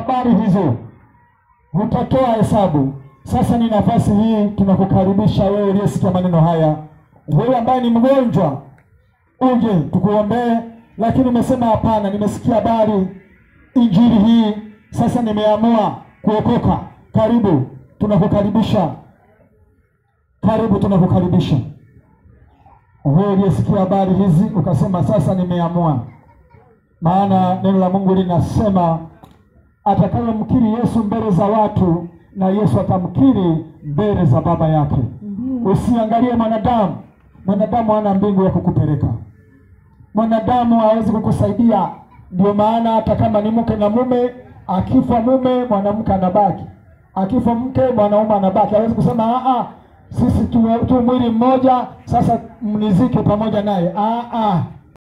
habari hizo, utatoa hesabu. Sasa ni nafasi hii, tunakukaribisha wewe uliyesikia maneno haya, wewe ambaye ni mgonjwa, uje tukuombee. Lakini umesema hapana, nimesikia habari injili hii, sasa nimeamua kuokoka. Karibu, tunakukaribisha. Karibu, tunakukaribisha wewe uliyesikia habari hizi ukasema sasa nimeamua. Maana neno la Mungu linasema atakayemkiri Yesu mbele za watu na Yesu atamkiri mbele za Baba yake. Usiangalie mwanadamu, mwanadamu hana mbingu ya kukupeleka, mwanadamu hawezi kukusaidia. Ndio maana hata kama ni mke na mume, akifa mume mwanamke anabaki, akifa mke mwanaume anabaki. Hawezi kusema a a sisi tu, tu mwili mmoja, sasa mnizike pamoja naye. Ah, ah.